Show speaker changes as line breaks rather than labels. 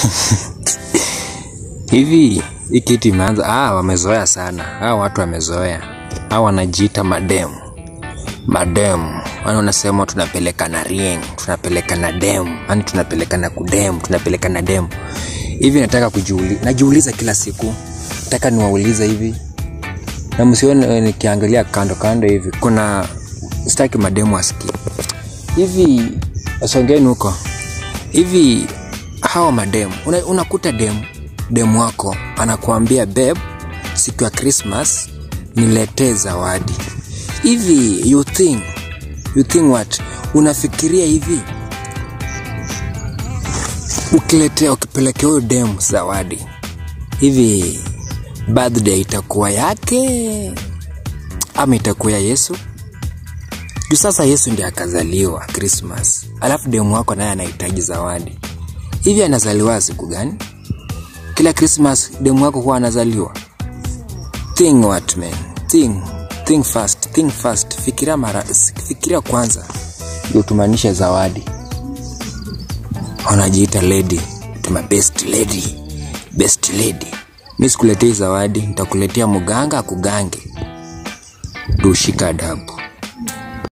hivi hii kitu imeanza ah, wamezoea sana ah, watu wamezoea ah, wanajiita mademu mademu yani unasema tunapelekana rieng tunapelekana demu yani tunapelekana kudemu tunapelekana demu hivi nataka kujiuli najiuliza kila siku nataka niwaulize hivi na msione nikiangalia kando kando hivi kuna sitaki mademu asikie hivi songeni huko hivi hawa mademu una, unakuta demu demu wako anakuambia beb siku ya krismas niletee zawadi hivi you think you think what unafikiria hivi ukiletea ukipelekea huyo demu zawadi hivi birthday itakuwa yake ama itakuwa ya yesu juu sasa yesu ndi akazaliwa krismas alafu demu wako naye anahitaji zawadi hivi anazaliwa siku gani kila krismas demu wako huwa anazaliwa think what man think think fast think fast fikiria mara fikiria kwanza ndio tumaanishe zawadi wanajiita lady tuma best lady best lady mi sikuletei zawadi nitakuletea mganga akugange ndio ushika adabu